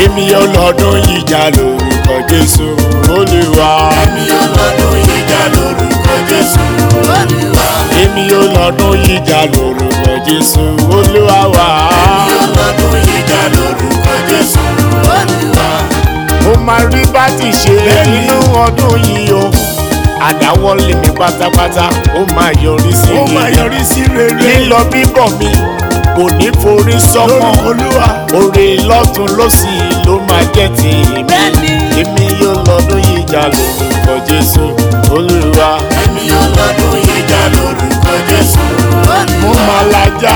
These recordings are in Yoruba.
èmi yóò lọ́dún yìí jà lórúkọ Jésù Olúwa. èmi yóò lọ́dún yìí jà lórúkọ Jésù Olúwa. èmi yóò lọ́dún yìí jà lórúkọ Jésù Olúwa wa. èmi yóò lọ́dún yìí jà lórúkọ Jésù Olúwa. mo máa rí bá ti ṣe nínú ọdún yìí o àdáwọ́lé mi pátápátá ó máa yọrí sí ó máa rere. yọrí sí rere. lílọ bíbọ̀ mi kò ní forí sọ́mọ́ lórúkọ Olúwa. oore lọ́tún lọ́sì ló máa jẹ́ tèmi Bẹ́ẹ̀ni. èmi yóò lọ́dún yìí jà lórúkọ Jésù Olúwa èmi yóò lọ́dún yìí jà lórúkọ Jésù mo Olúwa. máa lajá.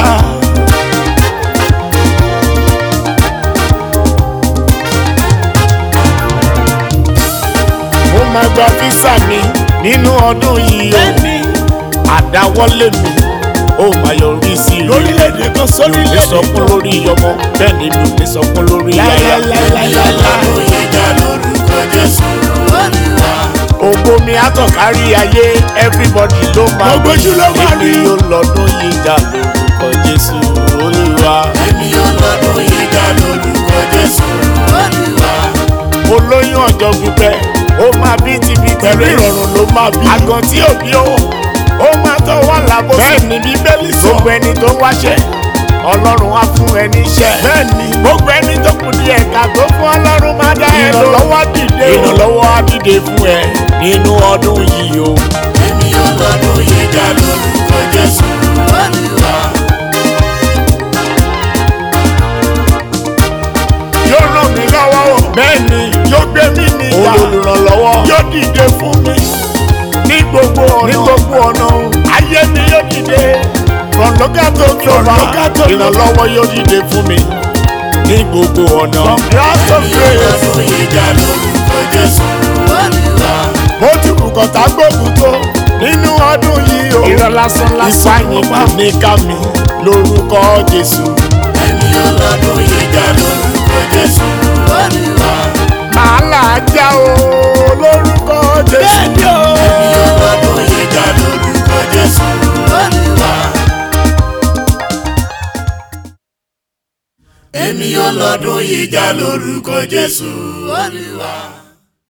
mo máa gba físà mi nínú ọdún yìí o bẹ́ẹ̀ni. àdáwọ́lé mi ó máa yọrí sí rere. lórílẹ̀‐èdè kan mi ò lè sórílẹ̀‐èdè sọkún lórí ọmọ bẹ́ẹ̀ ni mi ò lè sọkún lórí aya. èmi yóò lọ́dún yìí jà lórúkọ Jésù Olúwa. ògo mi àtọ̀ kárí ayé everybody ló máa Gbogbo ojú ló máa rí. èmi yóò lọ́dún yìí jà lórúkọ Jésù Olúwa. èmi yóò lọ́dún yìí jà lórúkọ Jésù Olúwa. olóyún ọjọ́ pípẹ́ ó máa bí tibí pẹ̀lú ìrọ̀rùn ló máa bí. àgàn tí ò bí ó ó máa tọ́ wà lábọ́. bẹ́ẹ̀ ni bíbélì sọ. gbogbo ẹni tó wáṣẹ́ ọlọ́run á fún ẹni iṣẹ́. bẹ́ẹ̀ ni. gbogbo ẹni tó kù ní ẹ̀ka tó fún ọlọ́run máa dá ẹ lọ. ìrànlọ́wọ́ dìde o. ìrànlọ́wọ́ á dìde fún ẹ nínú ọdún yìí o. èmi yóò lọ́dún yìí jà lórúkọ Jésù Olúwa. yóò ràn mí lọ́wọ́ o. bẹ́ẹ̀ ni yóò gbé mi níyà. olùrànlọ́wọ́ yóò dìde fún mi. ní gbogbo ọ̀nà ní gbogbo ọ̀nà o. ayé mi yóò dìde. from local to global local to global. ìrànlọ́wọ́ yóò dìde fún mi ní gbogbo ọ̀nà. from grass to grace. lọ́dún yìí jà lórúkọ Jésù Olúwa. mo ti kù kọ̀tà gbógun tó nínú ọdún yìí o. irọ́ lásán lásán Ìpànìyàn yìí máa ní ká mi lórúkọ Jésù. èmi yóò lọ́dún yìí jà lórúkọ Jésù Olúwa. màá là á já o lórúkọ Jésù. èmi yóò lọ́dún yìí jà lórúkọ Jésù Olúwa. èmi yóò lọ́dún yìí jà lórúkọ Jésù Olúwa.